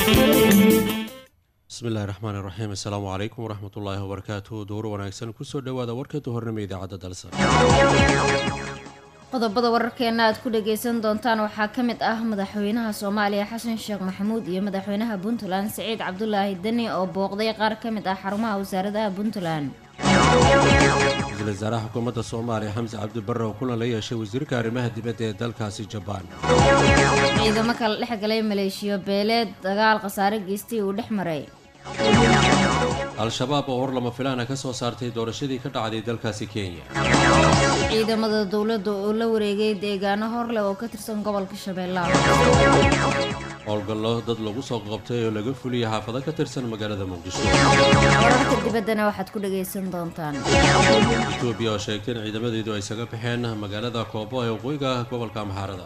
bismillahi raxmaani raxiim assalaamu calaykum waraxmatullaahi wabarakaatuhu duur wanaagsan kusoo dhowaada warka duhornimo idaacadda dalsan qodobada wararkeena aad ku dhageysan doontaan waxaa ka mid ah madaxweynaha soomaaliya xasan sheekh maxamuud iyo madaxweynaha puntland siciid cabdulaahi deni oo booqday qaar ka mid ah xarumaha wasaaradaha puntland ra-iisul wasaaraha xukuumadda soomaaliya xamse cabdibarre oo kulan la yeeshay wasiirka arrimaha dibadda ee dalkaasi jabaan ciidamo kala dhex galay maleeshiyo beeleed dagaal khasaare geystay uu dhex maray al-shabaab oo hor lama filaana ka soo saartay doorashadii ka dhacday dalkaasi kenya ciidamada dowladda oo la wareegay deegaano horleh oo ka tirsan gobolka shabeellaha howlgallo dad lagu soo qabtay oo laga fuliyay xaafado ka tirsan magaalada muqdisho wararka dibaddana waxaad ku dhagaysan doontaan etoobiya oo sheegtay in ciidamadeedu ay isaga baxeen magaalada koobo ee waqooyiga gobolka amxaarada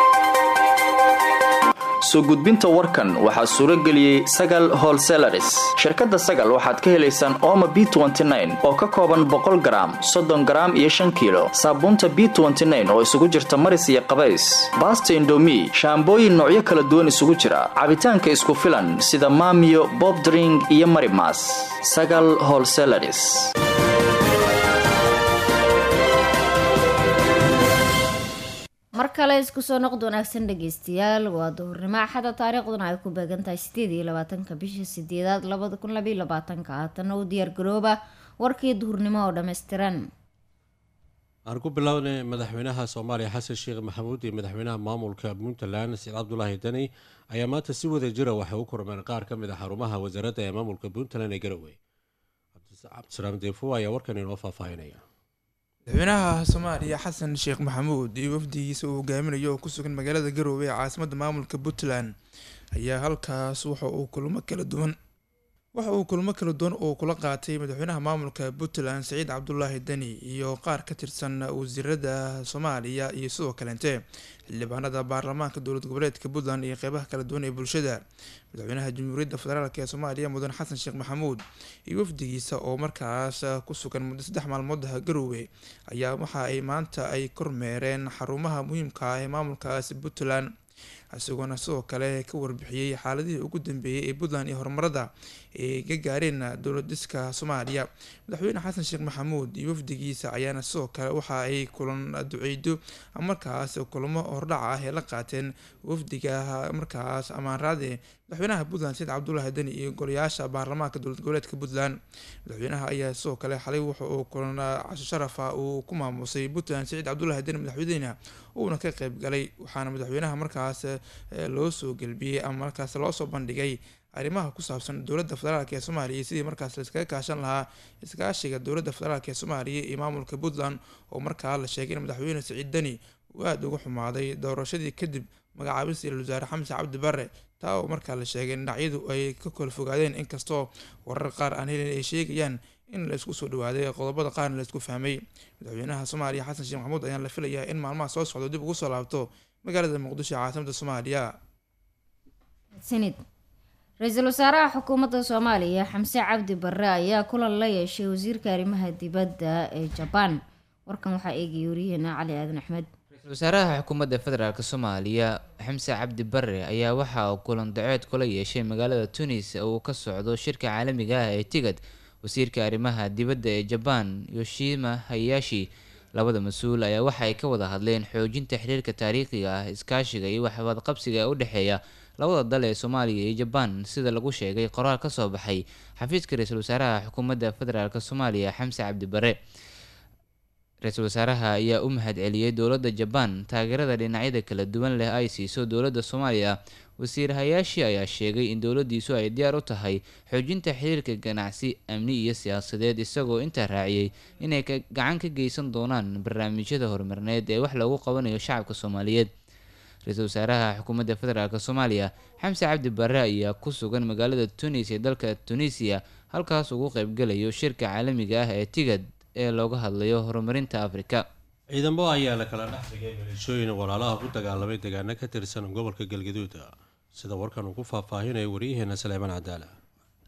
soo gudbinta warkan waxaa suuro geliyey sagal holselaris shirkadda sagal waxaad ka helaysaan ooma b oo ka kooban boqol garaam soddon garaam iyo shan kiilo saabuunta b oo isugu jirta maris iyo qabays baasta indomi shaambooyin noocyo kala duwan isugu jira cabitaanka isku filan sida maamiyo bobdring iyo marimas sagal holselaris mar kale isku soo noqod wanaagsan dhageystayaal waa duhurnimo axada taariikhduna ay ku beegan tahay sideed iyo labaatanka bisha sideedaad labada kun labaiyo labaatanka haatana u diyaar garooba warkii duhurnimo oo dhammaystiran aan ku bilownay madaxweynaha soomaaliya xasan sheekh maxamuud iyo madaxweynaha maamulka puntland saciid cabdulaahi deni ayaa maanta si wada jira waxay u kormeen qaar ka mid a xarumaha wasaaradda ee maamulka puntland ee garowe cabdisalaam deefo ayaa warkan inoo faahfaahinaya madaxweynaha soomaaliya xasan sheekh maxamuud iyo wafdigiisa uu hogaaminayo oo ku sugan magaalada garowe ee caasimadda maamulka puntland ayaa halkaas waxa uu kulmo kala duwan waxa uu kulmo kala duwan uu kula qaatay madaxweynaha maamulka puntland saciid cabdulaahi deni iyo qaar ka tirsan wasiirada soomaaliya iyo sidoo kaleente xildhibaanada baarlamaanka dowlad goboleedka puntland iyo qeybaha kala duwan ee bulshada madaxweynaha jamhuuriyadda federaalk ee soomaaliya mudan xasan sheekh maxamuud iyo wafdigiisa oo markaas ku sugan muddo saddex maalmoodaha garowe ayaa waxa ay maanta ay kormeereen xarumaha muhiimka ah ee maamulkaasi puntland isagoona sidoo kale ka warbixiyey xaaladihii ugu dambeeyey ee puntland iyo horumarada ay ka gaareen dowlad dhiska soomaaliya madaxweyne xasan sheekh maxamuud iyo wafdigiisa ayaana sidoo kale waxa ay kulan duceydo markaas kulamo hordhac ah ee la qaateen wafdiga markaas amaanraade madaxweynaha puntland said cabdulaahi deni iyo golayaasha baarlamaanka dowlad goboleedka puntland madaxweynaha ayaa sidoo kale xalay wuxa uu kulan casho sharafa uu ku maamusay puntland saciid cabdulaahi deni madaxweynena uuna ka qeyb galay waxaana madaxweynaha markaas loo soo gelbiyey ama markaas loo soo bandhigay arrimaha ku saabsan dowladda federaalk ee soomaaliya sidii markaas laiskaga kaashan lahaa iskaashiga dowladda federaalk ee soomaaliya iyo maamulka puntland oo markaa la sheegay in madaxweyne saciid deni uu aada uga xumaaday doorashadii kadib magacaabista ra-isul wasaare xamse cabdi barre taa oo markaa la sheegay in dhinacyadu ay ka kala fogaadeen inkastoo warar qaar aan helin ay sheegayaan in la isku soo dhawaaday qodobada qaarna la isku fahmay madaxweynaha soomaaliya xasan sheekh maxamuud ayaan la filayaa in maalmaha soo socdo dib ugu soo laabto magaalada muqdisho ee caasimada soomaaliya sanid ra-iisul wasaaraha xukuumadda soomaaliya xamse cabdi barre ayaa kulan la yeeshay wasiirka arrimaha dibadda ee jabaan warkan waxaa eegaya wariyaheena cali aadan axmed ra-iisul wasaaraha xukuumadda federaalk soomaaliya xamse cabdi barre ayaa waxa uu kulan daceed kula yeeshay magaalada tunis oo uu ka socdo shirka caalamiga ah ee tigad wasiirka arrimaha dibadda ee jabaan yoshima hayashi labada mas-uul ayaa waxa ay ka wada hadleen xoojinta xiriirka taariikhiga ah iskaashiga iyo waxwadqabsiga ee u dhexeeya labada dal ee soomaaliya iyo jabaan sida lagu sheegay qoraal ka soo baxay xafiiska ra-iisul wasaaraha xukuumadda federaalk soomaaliya xamse cabdi bare ra-iisul wasaaraha ayaa u mahad celiyey dowladda jabaan taageerada dhinacyada kala duwan leh ay siiso dowladda soomaaliya wasiir hayaashi ayaa sheegay in dowladdiisu ay diyaar u tahay xoojinta xiriirka ganacsi amni iyo siyaasadeed isagoo intaa raaciyey inay gacan ka geysan doonaan barnaamijyada horumarineed ee wax loogu qabanayo shacabka soomaaliyeed ra-iisul wasaaraha xukuumadda federaalk soomaaliya xamse cabdi barre ayaa ku sugan magaalada tunis ee dalka tunisiya halkaas ugu qeybgalayo shirka caalamiga ah ee tigad ee looga hadlayo horumarinta afrika ciidamo ayaa la kala dhex dhigay maleeshooyin walaalaha ku dagaalamay deegaano ka tirsan gobolka galgaduud sida warkan uu ku faahfaahinayo waryaheena saleeman cadaala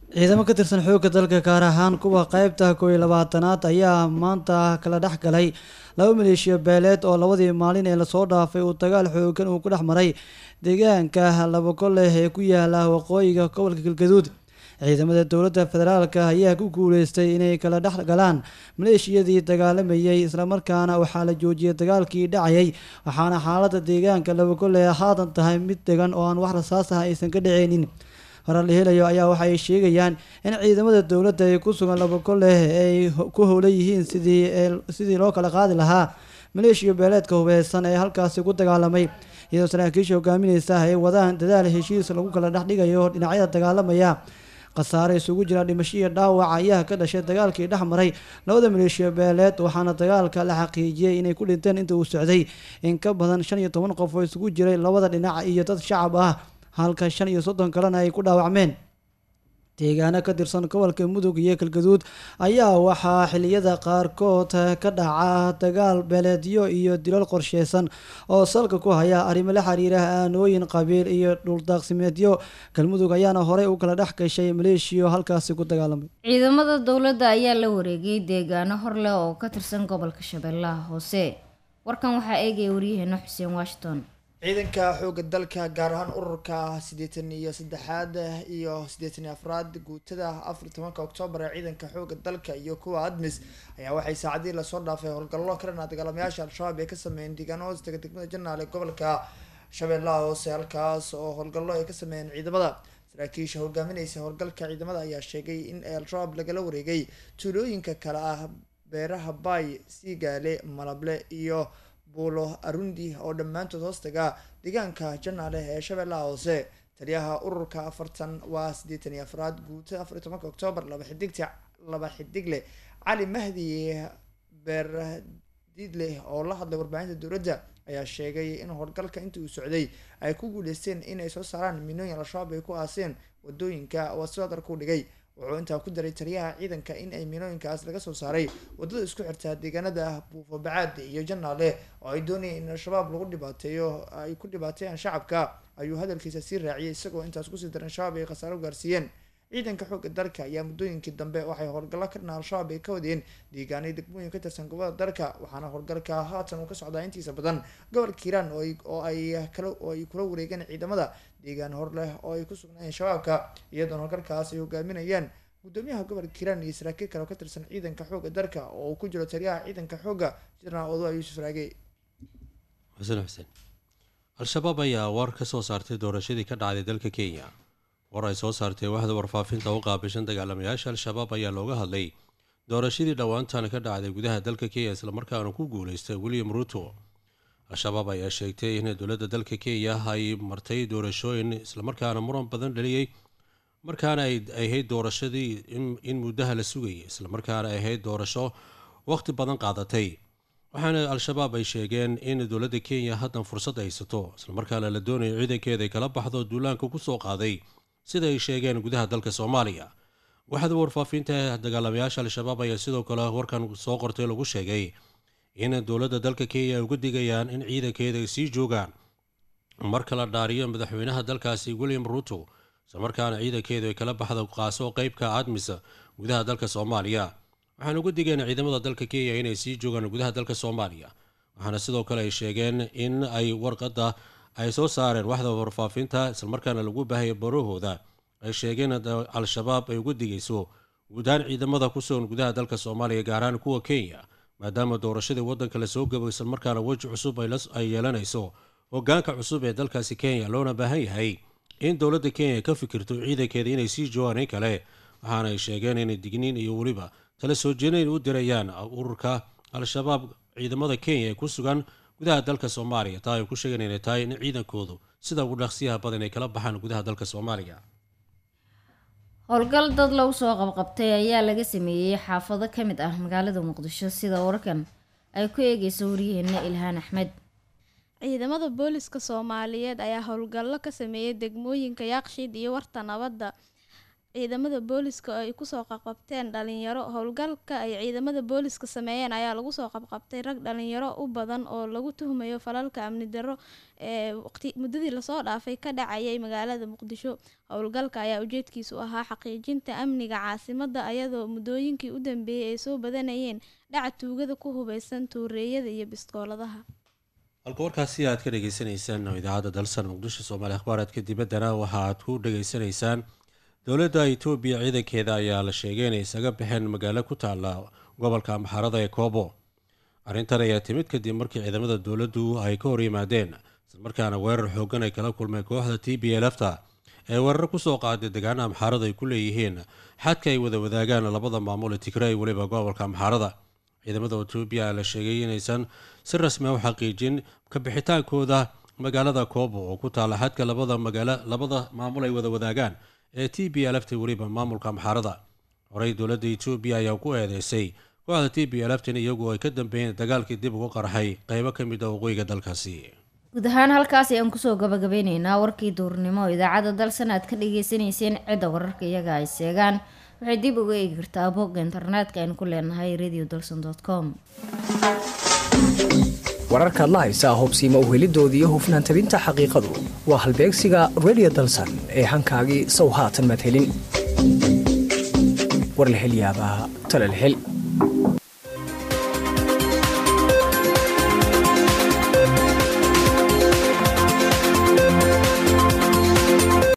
ciidamo ka tirsan xoogga dalka gaar ahaan kuwa qeybta kooiyo labaatanaad ayaa maanta kala dhex galay laba maleeshiya beeleed oo labadii maalin ee lasoo dhaafay uu dagaal xoogan uu ku dhex maray deegaanka labagoleh ee ku yaala waqooyiga gobolka galgaduud ciidamada dowladda federaalk ayaa ku guuleystay inay kala dhex galaan maleeshiyadii dagaalamayay islamarkaana waxaa la joojiyay dagaalkii dhacayay waxaana xaalada deegaanka labagoleh haatan tahay mid degan oo aan wax rasaas ah aysan ka dhaceynin horar la helayo ayaa waxa ay sheegayaan in ciidamada dowladda ee ku sugan labagoleh ay ku howlan yihiin sidii sidii loo kala qaadi lahaa maleeshiya beeleedka hubeysan ee halkaasi ku dagaalamay iyadoo saraakiisha hogaamineysa ay wadaan dadaal heshiis lagu kala dhex dhigayo dhinacyada dagaalamaya khasaare isugu jira dhimasho iyo dhaawac ayaa ka dhashay dagaalkii dhex maray labada maleeshiya beeleed waxaana dagaalka la xaqiijiyey inay ku dhinteen inta uu socday in ka badan shan iyo toban qof oo isugu jiray labada dhinac iyo dad shacab ah halka shan iyo soddon kalena ay ku dhaawacmeen deegaano ka tirsan gobolka mudug iyo galgaduud ayaa waxaa xiliyada qaarkood ka dhaca dagaal beeleedyo iyo dilal qorsheysan oo salka ku haya arrimo la xiriira aanooyin qabiil iyo dhuldaaqsimeedyo galmudug ayaana horey u kala dhex gashay maleeshiyo halkaasi ku dagaalamay ciidamada dowladda ayaa la wareegay deegaano hor leh oo ka tirsan gobolka shabeellaha hoose warkan waxaa eegaya waryaheena xuseen washington ciidanka xoogga dalka gaar ahaan ururka siddeetan iyo saddexaad iyo siddeetan iyo afraad guutada afar iyo tobanka oktoobar ee ciidanka xoogga dalka iyo kuwa admis ayaa waxay saacadihii lasoo dhaafay howlgallo ka dhanaa dagaalamayaasha al-shabaab ee ka sameeyeen deegaano hoostaga degmada janaal ee gobolka shabeellaha hoose halkaas oo howlgallo ay ka sameeyeen ciidamada saraakiisha hogaamineysa howlgalka ciidamada ayaa sheegay in al-shabaab lagala wareegay tuulooyinka kale ah beeraha baay siigaale malable iyo buulo arundi oo dhammaantood hoostaga deegaanka janaale ee shabeellaha hoose taliyaha ururka afartan waa siddeetan iyo afraad guutada afar iyo tobanka oktoobar laba xidigta laba xidigle cali mahdi beerdiidle oo la hadlay warbaahinta dowladda ayaa sheegay in howlgalka intii uu socday ay ku guuleysteen inay soo saaraan minooyin al-shabaab ay ku aaseen wadooyinka waa sidoo darku dhigay wuxuu intaa ku daray taliyaha ciidanka in ay minooyinkaas laga soo saaray wadada isku xirtaa deegaanada buufo bacaade iyo janaale oo ay doonayeen in al-shabaab lagu dhibaateeyo ay ku dhibaateeyaan shacabka ayuu hadalkiisa sii raaciyay isagoo intaas kusii daran shabaab ay khasaaro gaarsiiyeen ciidanka xoogga dalka ayaa muddooyinkii dambe waxay howlgallo ka dhanaa al-shabaab ay ka wadeen deegaanay degmooyin ka tirsan gobolada dalka waxaana howlgalka haatan uu ka socdaa intiisa badan gobolka hiiraan oo ay kala oo ay kula wareegeen ciidamada deegaan hor leh oo ay ku sugnaayeen shabaabka iyadoona howlgalkaas ay hogaaminayaan gudoomiyaha gobolka hiiraan iyo saraakiil kale oo ka tirsan ciidanka xoogga dalka oo uu ku jiro taliyaha ciidanka xoogga jenaraal odoa yuusuf raage xuseen xuseen al-shabaab ayaa war ka soo saartay doorashadii ka dhacday dalka kenya war ay soo saartay waxda warfaafinta u qaabishan dagaalamayaasha al-shabaab ayaa looga hadlay doorashadii dhowaantan ka dhacday gudaha dalka kenya islamarkaana ku guuleystay william ruto al-shabaab ayaa sheegtay in dowladda dalka kenya ay martay doorashooyin islamarkaana muran badan dhaliyey markaana ay ahayd doorashadii in muddaha la sugayay islamarkaana ay ahayd doorasho waqti badan qaadatay waxaana al-shabaab ay sheegeen in dowladda kenya haddan fursad haysato islamarkaana la doonayo ciidankeeda ay kala baxdo duulaanka kusoo qaaday sida ay sheegeen gudaha dalka soomaaliya waxaada warfaafinta dagaalamayaasha al-shabaab ayaa sidoo kale warkan soo qortay lagu sheegay in dowladda dalka kenya ay uga digayaan in ciidankeeda ay sii joogaan marka la dhaariyo madaxweynaha dalkaasi william ruto islamarkaana ciidankeedu ay kala baxdo qaaso qeybka admis gudaha dalka soomaaliya waxaan uga digeen ciidamada dalka kenya inay sii joogaan gudaha dalka soomaaliya waxaana sidoo kale ay sheegeen in ay warqadda ay soo saareen waxda warfaafinta islamarkaana lagu baahaya barahooda ay sheegeen al-shabaab ay uga digayso guudahaan ciidamada ku sugan gudaha dalka soomaaliya gaaraan kuwa kenya maadaama doorashadii waddanka lasoo gabo islamarkaana weji cusub ay yeelanayso hogaanka cusub ee dalkaasi kenya loona baahan yahay in dowladda kenya ka fikirto ciidankeeda inay sii joogaan in kale waxaana ay sheegeen inay digniin iyo weliba tala soo jeednayn u dirayaan ururka al-shabaab ciidamada kenya ee ku sugan gudaha dalka soomaaliya taa ay ku sheegeen inay tahay in ciidankoodu sida ugu dhaqsiyaha badan ay kala baxaan gudaha dalka soomaaliya howlgal dad lagu soo qabqabtay ayaa laga sameeyey xaafado ka mid ah magaalada muqdisho sida warkan ay ku eegeyso waryaheena ilhaan axmed ciidamada booliska soomaaliyeed ayaa howlgallo ka sameeyay degmooyinka yaaqshiid iyo warta nabadda ciidamada booliska ay kusoo qabqabteen dhalinyaro howlgalka ay ciidamada booliska sameeyeen ayaa lagu soo qabqabtay rag dhalinyaro u badan oo lagu tuhmayo falalka amni darro ee waqti muddadii lasoo dhaafay ka dhacayay magaalada muqdisho howlgalka ayaa ujeedkiisu ahaa xaqiijinta amniga caasimada ayadoo muddooyinkii u dambeeyey ay soo badanayeen dhaca tuugada ku hubeysan tuureeyada iyo biskooladaha halka warkaasi aad ka dhagaysanaysaan oo idaacadda dalsan muqdisho soomaali akhbaareedka dibaddana waxa aad ku dhagaysanaysaan dowladda itoobiya ciidankeeda ayaa la sheegay inay isaga baxeen magaalo ku taalla gobolka amxaarada ee koobo arrintan ayaa timid kadib markii ciidamada dowladdu ay ka hor yimaadeen islamarkaana weerar xoogan ay kala kulmeen kooxda t b lfta ee weerar kusoo qaaday deegaana amxaarada ay ku leeyihiin xadka ay wada wadaagaan labada maamul ee tigray weliba gobolka amxaarada ciidamada etoobiya la sheegay inaysan si rasmi a u xaqiijin kabixitaankooda magaalada koobo oo ku taalla xadka labada magaalo labada maamul ay wada wadaagaan ee t b lfta weliba maamulka amxaarada horey dowladda etoobiya ayaa ku eedeysay kooxda t b lftan iyagu ay ka dambeeyeen dagaalkii dib ugu qarxay qeybo ka mid a waqooyiga dalkaasi guud ahaan halkaas ayaan kusoo gabagabeyneynaa warkii duurnimo oo idaacadda dalsan aad ka dhageysaneyseen cidda wararka iyaga ay seegaan waxay dib uga eegi kartaa bogga internetka aynu ku leenahay radio dalson com wararkaad la haysaa hubsiima uhelidoodii iyo hufnaan tabinta xaqiiqadu waa halbeegsiga radio dalsan ee hankaagii sow haatan madhelin war la hel yaabaa tala la hel